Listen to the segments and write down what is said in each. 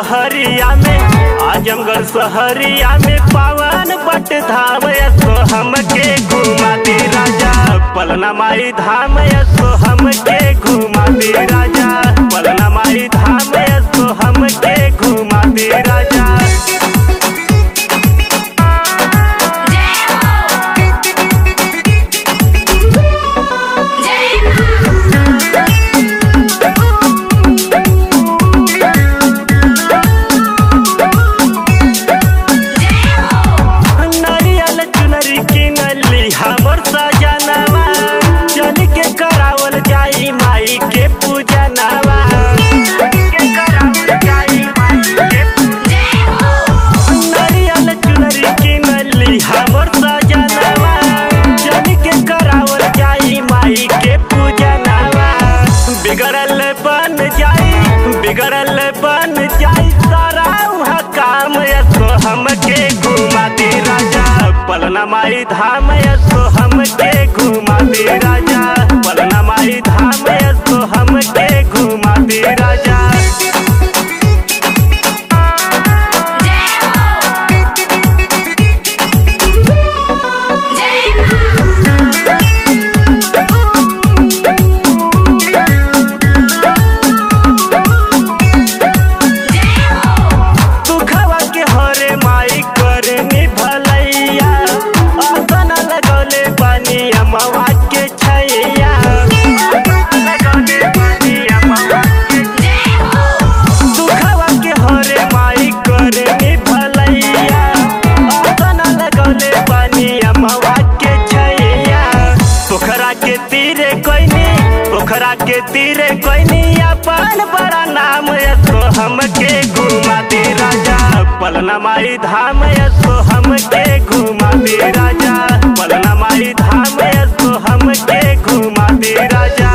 सहरिया में आजमगढ़ सहरिया में पावन बट धाम सो हमके घुमा दे राजा पलना माई धाम सो हमके घुमा दे राजा पलना माई धाम सो हमके घुमा दे राजा नरियल चुनरी किनली हमर सजनवा चल के करावल जाई माई के पूजनवा नरियल चुनरी किनली हमर सजनवा चल के करावल जाई माई के पूजनवा बिगड़ल बन जाई बिगड़ल बन जाई सारा उहाँ काम सो हमके घुमा दे राजा पलना माई धाम सो हमके घुमा दे राजा पलना माई धाम सो हमके घुमा दे राजा दुखवा के हरे माई करे नी भलैया आसन लगौले बानी अमवा के छैया दुखवा के हरे माई करे नी भलैया आसन लगौले बानी अमवा के छैया पोखरा के तीरे कोइनी पोखरा के तीरे कोइनी अपन बड़ा नाम सो हमके घुमा दे राजा पलना माई धाम सो हमके घुमा दे राजा पलना माई धाम सो हमके घुमा दे राजा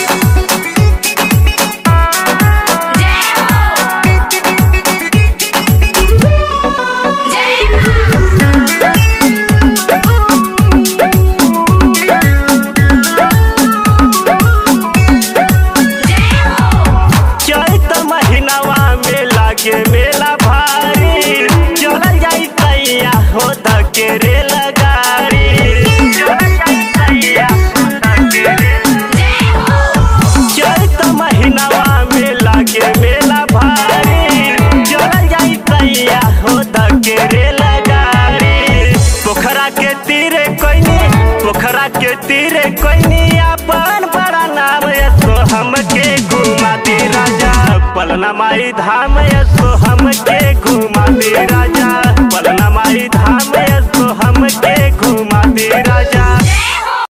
चैत महीनावा में लागे मेला भारी चलल जाई तैया हो धके रे लगारी चलल जाई तैया हो धके रे चैत महीनावा में लागे मेला भारी चलल जाई तैया हो धके रे लगारी पोखरा के तीरे कोइनी पोखरा के तीरे कोइनी अपन बड़ा नाम सो हमके घुमा दे राजा पलना माई धाम सो हमके घुमा दे राजा पलना माई धाम सो हमके घुमा दे राजा